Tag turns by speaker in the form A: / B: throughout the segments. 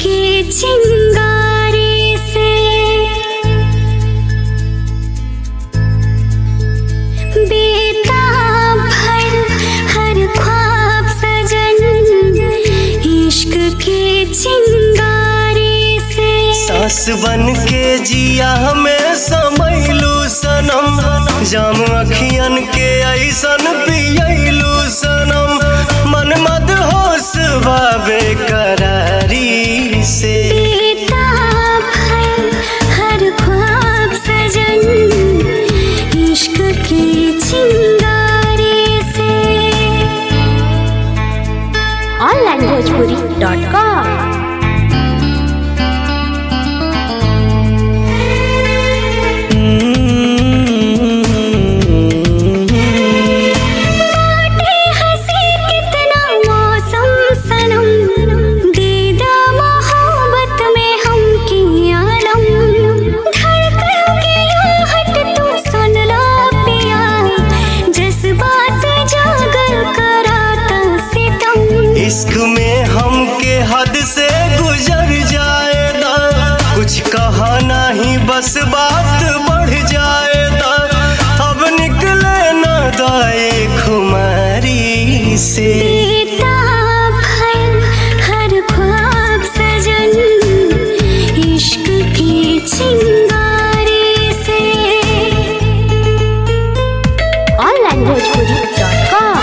A: के चिंगारी से बेताब भर हर ख्वाब सजन इश्क के चिंगारी से
B: सास बन के जिया में समैलू सनम जाम अखियन के ऐसन पियलू सनम मन मद होश बाबे करारी से
A: बेताब भर हर ख्वाब सजन इश्क के चिंगारी से
C: ऑनलाइन भोजपुरी डॉट कॉम
A: बाटे हंसी कितना मौसम सनम दीदा मोहब्बत में हम की आलम धड़कन की आहट तू सुन ला पिया जज्बात जागर कराता सितम
B: इश्क में हमके हद से गुजर जाएगा कुछ कहा नहीं बस बात बढ़ जाएगा अब निकले न दाए खुमारी से
A: बेताब भर हर ख्वाब सजन इश्क की चिंगारी से
C: ऑनलाइन भोजपुरी डॉट कॉम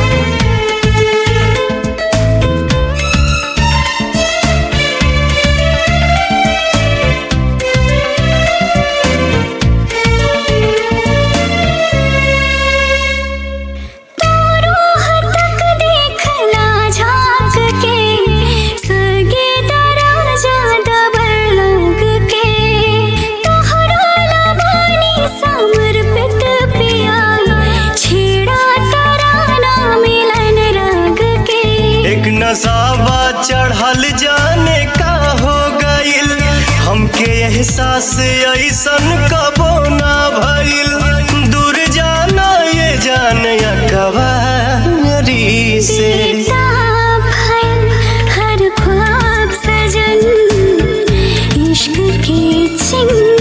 A: रूह तक देखला झांक के सगे दराजा दबर लग के तोहरा लबानी समर्पित पिया छेड़ा तराना मिलन रंग के
B: एक नसाबा चढ़ल जाने का हो गइल हमके एहसास ऐसन कबो ना भइल दूर जाना ये जान कवारी से
A: बेताब भर हर ख्वाब सजन इश्क के चिंगारी